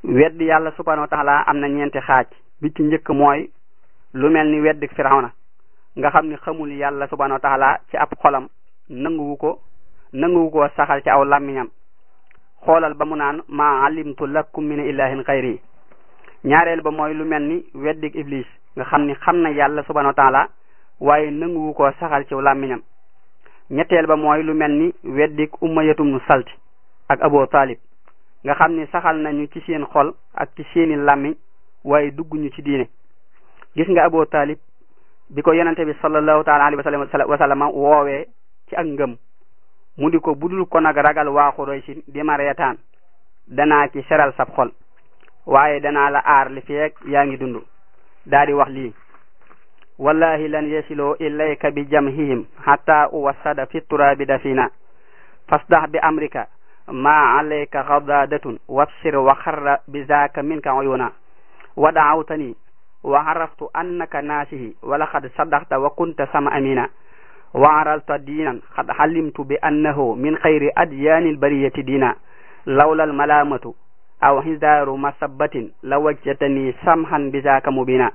weddi yàlla subhanahu wa taala am na ñeenti xaaj bi ci njëkk mooy lu mel ni weddi firawna nga xam ni xamul yàlla subhanahu wa taala ci ab xolam nanguwu ko nanguwu ko saxal ci aw làmmiñam xoolal ba mu naan ma alimtu lakum min ilahin xayri ñaareel ba mooy lu mel ni weddik iblis nga xam ni xam na yàlla subhanahu wa taala waaye nanguwu ko saxal ci làmmiñam ñetteel ba mooy lu mel ni weddik ummayatum nu salti ak abo talib nga xam ni saxal nañu ci seen xol ak ci seeni làmmiñ waaye dugguñu ci diine gis nga abo talib bi ko yonente bi sallallahu taala alayhi wa sallam woowee ci ak ngëm mu di ko budul ko nag ragal waa Xuraysin di ma reetaan danaa ci seral sab xol waaye danaa la aar li feek yaa ngi dund daa di wax lii wallahi lan yasiloo ilayka bi jamhihim hatta uwassada fi turabi dafina fasdah bi amrika ma alayka ghadadatun wabsir wa xarra bi zaaka minka uyuna wa daawtani wa araftu annaka naasihi wa laqad sadaqta wa kunta sama amina wa aralta diinan qad halimtu bi annahu min xayri adyaani albariyati diina lawla almalamatu aw hizaaru masabbatin la wajjatani samhan bi zaaka mubina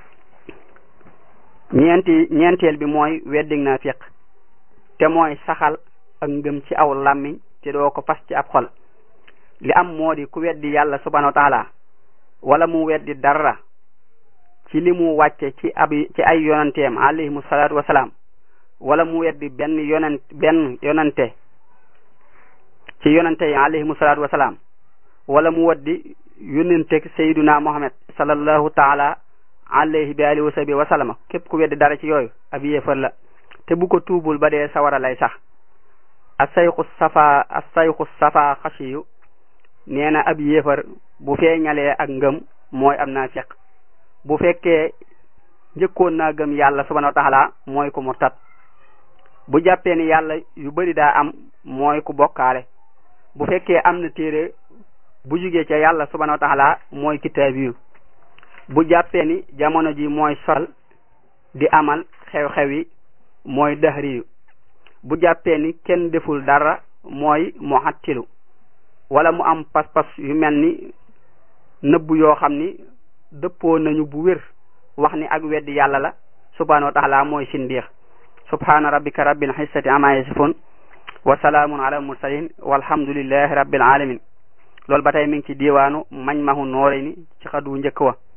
ñeenti ñeenteel bi mooy weddig naa fiq te mooy saxal ak ngëm ci aw làmmiñ te doo ko fas ci ab xol li am moo di ku weddi yàlla subhanahu wa taala wala mu weddi dara ci li mu wàcce ci ab ci ay yonanteem alayhimu salaatu wasalaam wala mu weddi benn yonent benn yonante ci yonante yi alayhimu salaatu wasalaam wala mu weddi yonenteeg sayyiduna muhammad sallallahu taala alayhi bi alihi wa sahbi wa sallama képp ku weddi dara ci yooyu ab yéefar la te bu ko tuubul ba dee sawara lay sax asayxu safa asayxu safa xasiyu nee na ab yéefar bu feeñalee ak ngëm mooy am naa fiq bu fekkee njëkkoon naa gëm yàlla subhanahu wa taala mooy ku murtat bu jàppee ni yàlla yu bari daa am mooy ku bokkaale bu fekkee am na téere bu jugee ca yàlla subhanahu wa taala mooy kitaabiyu bu jàppee ni jamono ji mooy sol di amal xew-xew yi mooy dahriyu bu jàppee ni kenn deful dara mooy muhattilu wala mu am pas-pas yu mel ni nëbbu yoo xam ni dëppoo nañu bu wér wax ni ak weddi yàlla la subhanahu wa taala mooy sindiix subhana rabbika rabbil izzati amma yasifun wa salaamun ala mursalin walhamdulillahi rabbil alamin loolu ba tey mi ngi ci diwaanu mañ mahu noore ni ci xadu njëkk wa